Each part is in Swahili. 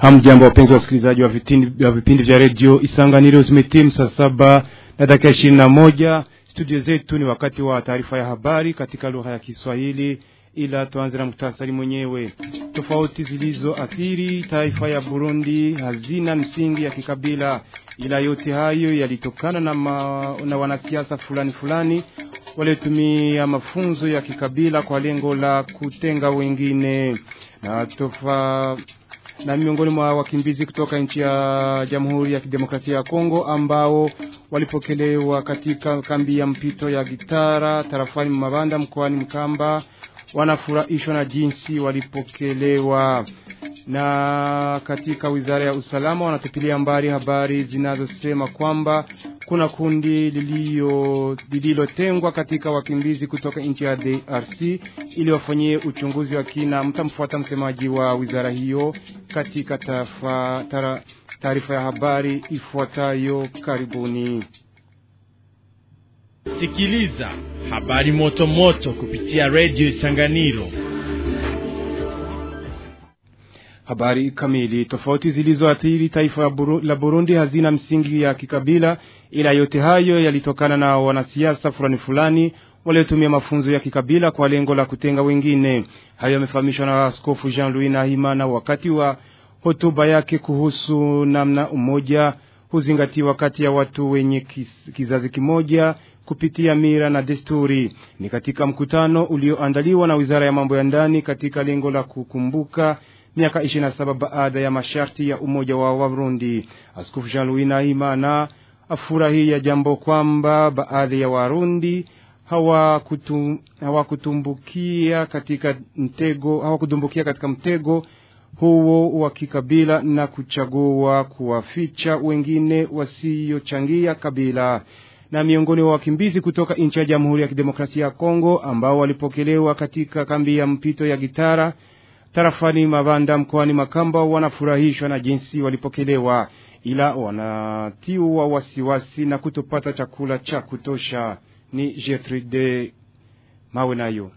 Hamjambo wapenzi wasikilizaji wa vipindi wa vipindi vya redio Isanganiro, zimetimu saa saba na dakika ishirini na moja. Studio zetu ni wakati wa taarifa ya habari katika lugha ya Kiswahili, ila tuanze na muhtasari mwenyewe. Tofauti zilizoathiri taifa ya Burundi hazina msingi ya kikabila, ila yote hayo yalitokana na, ma, na wanasiasa fulani fulani waliotumia mafunzo ya kikabila kwa lengo la kutenga wengine na tofa na miongoni mwa wakimbizi kutoka nchi ya Jamhuri ya Kidemokrasia ya Kongo ambao walipokelewa katika kambi ya mpito ya Gitara tarafani Mabanda mkoani Mkamba wanafurahishwa na jinsi walipokelewa. Na katika wizara ya usalama wanatupilia mbali habari zinazosema kwamba kuna kundi lilio lililotengwa katika wakimbizi kutoka nchi ya DRC ili wafanyie uchunguzi wa kina. Mtamfuata msemaji wa wizara hiyo katika taarifa ya habari ifuatayo. Karibuni. Sikiliza habari moto moto kupitia redio Isanganiro. Habari kamili. Tofauti zilizoathiri taifa Buru, la Burundi hazina msingi ya kikabila, ila yote hayo yalitokana na wanasiasa fulani fulani waliotumia mafunzo ya kikabila kwa lengo la kutenga wengine. Hayo yamefahamishwa na Askofu Jean-Louis Nahimana wakati wa hotuba yake kuhusu namna umoja huzingatiwa kati ya watu wenye kizazi kimoja kupitia mira na desturi. Ni katika mkutano ulioandaliwa na Wizara ya Mambo ya Ndani katika lengo la kukumbuka miaka 27 baada ya masharti ya umoja wa Warundi. Askofu Jean-Louis Nahimana afurahia jambo kwamba baadhi ya Warundi hawakutumbukia hawa katika mtego hawakutumbukia katika mtego huo wa kikabila na kuchagua kuwaficha wengine wasiochangia kabila. Na miongoni wa wakimbizi kutoka nchi ya Jamhuri ya Kidemokrasia ya Kongo ambao walipokelewa katika kambi ya mpito ya Gitara tarafani Mabanda mkoani Makamba wanafurahishwa na jinsi walipokelewa, ila wanatiwa wasiwasi na kutopata chakula cha kutosha. Ni Gertrude mawe nayo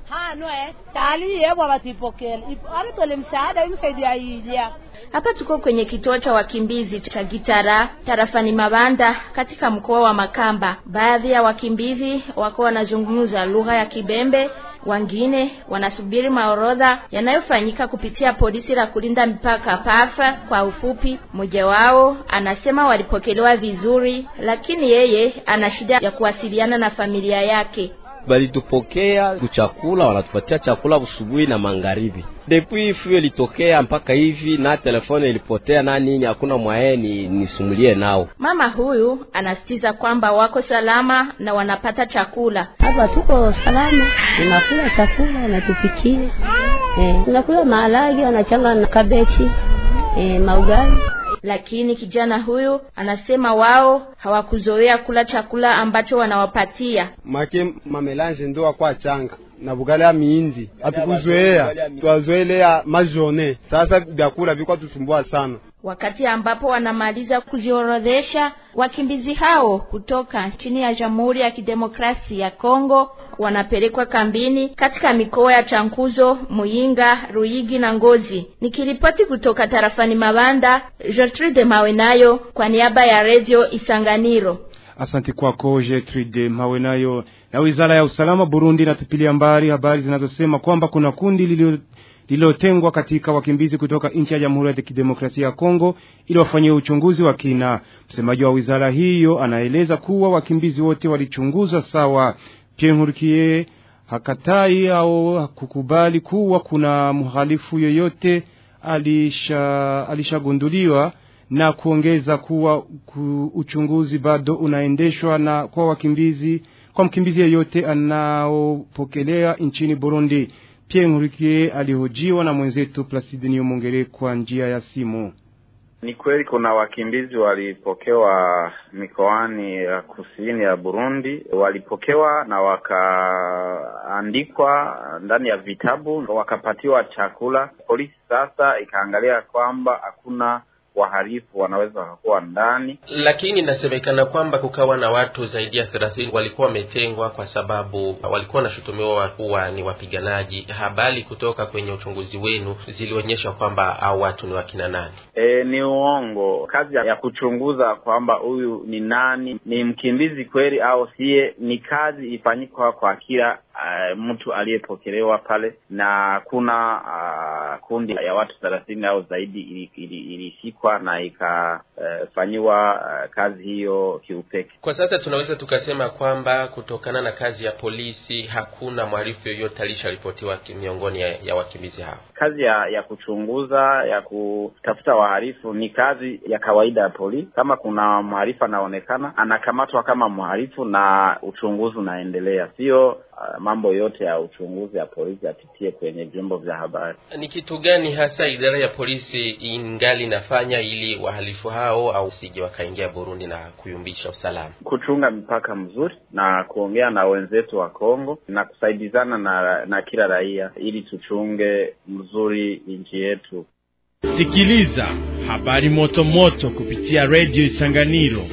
hapa tuko kwenye kituo cha wakimbizi cha Gitara tarafani Mabanda katika mkoa wa Makamba. Baadhi ya wakimbizi wako wanazungumza lugha ya Kibembe, wengine wanasubiri maorodha yanayofanyika kupitia polisi la kulinda mipaka PAFA kwa ufupi. Mmoja wao anasema walipokelewa vizuri, lakini yeye ana shida ya kuwasiliana na familia yake. Balitupokea kuchakula, wanatupatia chakula usubuhi na magharibi. Depuis fuyo ilitokea mpaka hivi na telefone ilipotea na nini, hakuna mwaye ni nisumulie nao. Mama huyu anasitiza kwamba wako salama na wanapata chakula. Hapa tuko salama, tunakula chakula, wanatupikia eh, tunakula maharage, wanachanga na kabechi eh, maugali lakini kijana huyu anasema wao hawakuzoea kula chakula ambacho wanawapatia make mamelange ndo wakwa changa na bugali ya miindi hatukuzoea, twazoelea majone. Sasa vyakula vikwa tusumbua sana. Wakati ambapo wanamaliza kujiorodhesha, wakimbizi hao kutoka chini ya Jamhuri ya Kidemokrasia ya Kongo wanapelekwa kambini katika mikoa ya Chankuzo, Muyinga, Ruyigi na Ngozi. Nikiripoti kutoka tarafani Mabanda, Gertrude Mawenayo kwa niaba ya Radio Isanganiro. Asante kwako Gertrude Mawenayo. Na Wizara ya Usalama Burundi inatupilia mbali habari zinazosema kwamba kuna kundi lilio lililotengwa katika wakimbizi kutoka nchi ya Jamhuri ya Kidemokrasia ya Kongo ili wafanyie uchunguzi wa kina. Msemaji wa wizara hiyo anaeleza kuwa wakimbizi wote walichunguzwa sawa. Pierre Nkurikiye hakatai au kukubali kuwa kuna mhalifu yoyote alisha alishagunduliwa na kuongeza kuwa ku, uchunguzi bado unaendeshwa na kwa wakimbizi kwa mkimbizi yeyote anaopokelea nchini Burundi. Pierre Nkurikiye alihojiwa na mwenzetu Placide Niyomongere kwa njia ya simu. Ni kweli kuna wakimbizi walipokewa mikoani ya kusini ya Burundi, walipokewa na wakaandikwa ndani ya vitabu, wakapatiwa chakula. Polisi sasa ikaangalia kwamba hakuna wahalifu wanaweza wakakuwa ndani. Lakini inasemekana kwamba kukawa na watu zaidi ya thelathini walikuwa wametengwa kwa sababu walikuwa wanashutumiwa kuwa ni wapiganaji. Habari kutoka kwenye uchunguzi wenu zilionyesha kwamba hao watu ni wakina nani? E, ni uongo. Kazi ya kuchunguza kwamba huyu ni nani, ni mkimbizi kweli au siye, ni kazi ifanyikwa kwa kila uh, mtu aliyepokelewa pale, na kuna uh, kundi ya watu thelathini au zaidi ilishikwa ili, ili na ikafanyiwa uh, uh, kazi hiyo kiupeke. Kwa sasa tunaweza tukasema kwamba kutokana na kazi ya polisi hakuna mhalifu yoyote alisharipotiwa miongoni ya, ya wakimbizi hao. Kazi ya ya kuchunguza ya kutafuta wahalifu ni kazi ya kawaida ya polisi. Kama kuna mhalifu anaonekana, anakamatwa kama mhalifu na uchunguzi unaendelea, sio uh, mambo yote ya uchunguzi ya polisi yapitie kwenye vyombo vya habari. Ni kitu gani hasa idara ya polisi ingali inafanya ili wahalifu hao au sije wakaingia Burundi na kuyumbisha usalama? Kuchunga mipaka mzuri na kuongea na wenzetu wa Kongo na kusaidizana na, na kila raia ili tuchunge mzuri nchi yetu. Sikiliza habari moto moto kupitia redio Isanganiro.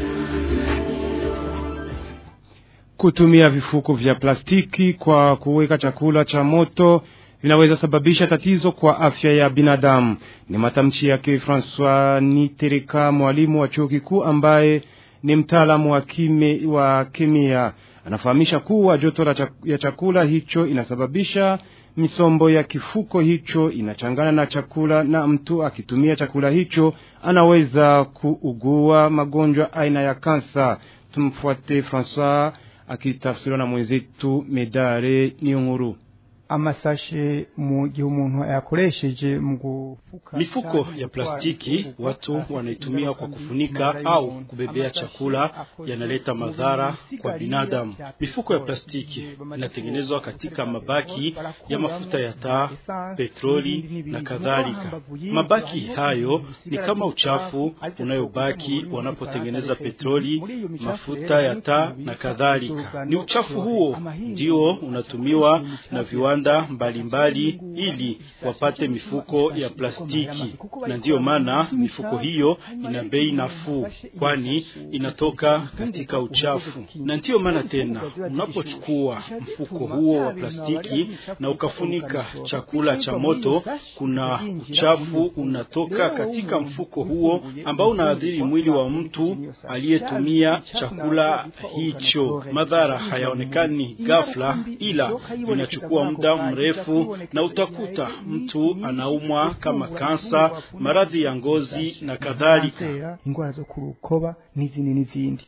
Kutumia vifuko vya plastiki kwa kuweka chakula cha moto vinaweza sababisha tatizo kwa afya ya binadamu. Ni matamshi yake Francois Nitereka, mwalimu wa chuo kikuu ambaye ni mtaalamu wa kime, wa kemia. Anafahamisha kuwa joto la chak, ya chakula hicho inasababisha misombo ya kifuko hicho inachangana na chakula, na mtu akitumia chakula hicho anaweza kuugua magonjwa aina ya kansa. Tumfuate Francois akitafsiriwa na mwenzetu Medare Niyonkuru. amasashe mu gihe umuntu yakoresheje mu gufuka mifuko ya plastiki watu wanaitumia kwa kufunika au kubebea chakula, yanaleta madhara kwa binadamu. Mifuko ya plastiki inatengenezwa katika mabaki ya mafuta ya taa, petroli na kadhalika. Mabaki hayo ni kama uchafu unayobaki wanapotengeneza petroli, mafuta ya taa na kadhalika. Ni uchafu huo ndio unatumiwa na viwanda mbalimbali ili wapate mifuko ya plastiki, na ndiyo maana mifuko hiyo ina bei nafuu, kwani inatoka katika uchafu. Na ndiyo maana tena, unapochukua mfuko huo wa plastiki na ukafunika chakula cha moto, kuna uchafu unatoka katika mfuko huo ambao unaadhiri mwili wa mtu aliyetumia chakula hicho. Madhara hayaonekani ghafla, ila inachukua muda mrefu na utakuta mtu anaumwa kama kansa, maradhi ya ngozi na kadhalika. ingwara zo kurukoba n'izindi n'izindi.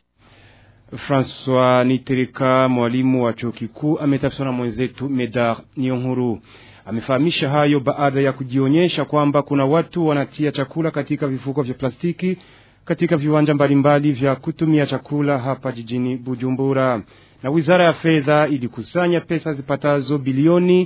Francois Nitereka, mwalimu wa chuo kikuu, ametafsiriwa na mwenzetu Medar Niyonkuru. Amefahamisha hayo baada ya kujionyesha kwamba kuna watu wanatia chakula katika vifuko vya plastiki katika viwanja mbalimbali vya kutumia chakula hapa jijini Bujumbura na wizara ya fedha ilikusanya pesa zipatazo bilioni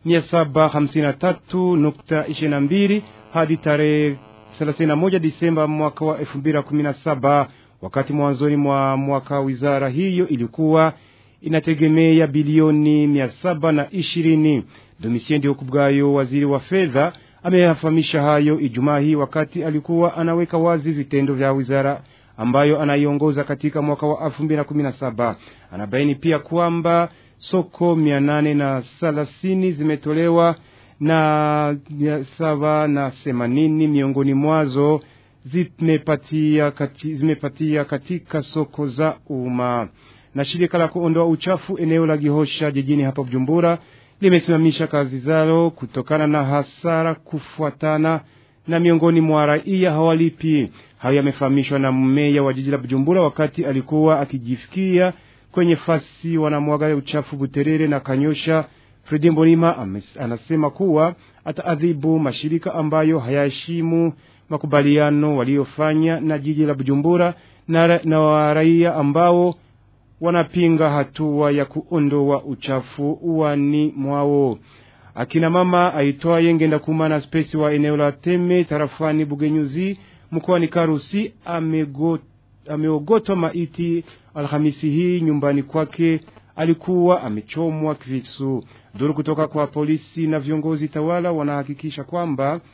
753.22 hadi tarehe 31 Disemba mwaka wa 2017 wakati mwanzoni mwa mwaka wizara hiyo ilikuwa inategemea bilioni 720. Domitien Ndihokubwayo, waziri wa fedha, ameyafahamisha hayo Ijumaa hii wakati alikuwa anaweka wazi vitendo vya wizara ambayo anaiongoza katika mwaka wa 2017. Anabaini pia kwamba soko mia nane na thelathini zimetolewa na mia saba na themanini miongoni mwazo zimepatia, kati, zimepatia katika soko za umma. Na shirika la kuondoa uchafu eneo la Gihosha jijini hapa Bujumbura limesimamisha kazi zao kutokana na hasara kufuatana na miongoni mwa raia hawalipi. Hayo yamefahamishwa na meya wa jiji la Bujumbura wakati alikuwa akijifikia kwenye fasi wanamwaga uchafu Buterere na Kanyosha. Fredi Mbonima anasema kuwa ataadhibu mashirika ambayo hayaheshimu makubaliano waliofanya na jiji la Bujumbura na, na wa raia ambao wanapinga hatua ya kuondoa uchafu uwani mwao. Akina mama aitwaye Ngenda Kumana Spesi wa eneo la Teme tarafani Bugenyuzi mkoani Karusi ameogotwa maiti Alhamisi hii nyumbani kwake. Alikuwa amechomwa kisu. Duru kutoka kwa polisi na viongozi tawala wanahakikisha kwamba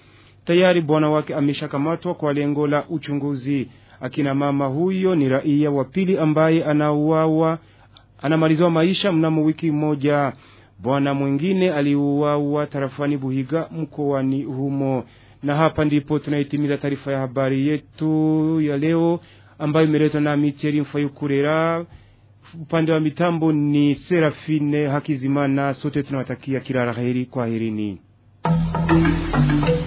tayari bwana wake ameshakamatwa kwa lengo la uchunguzi. Akina mama huyo ni raia wa pili ambaye anauawa anamaliziwa maisha mnamo wiki moja. Bwana mwingine aliuawa tarafani Buhiga mkoani humo. Na hapa ndipo tunaitimiza taarifa ya habari yetu ya leo ambayo imeletwa na Micheli Mfayukurera. Upande wa mitambo ni Serafine Hakizimana. Sote tunawatakia kila la heri. Kwaherini.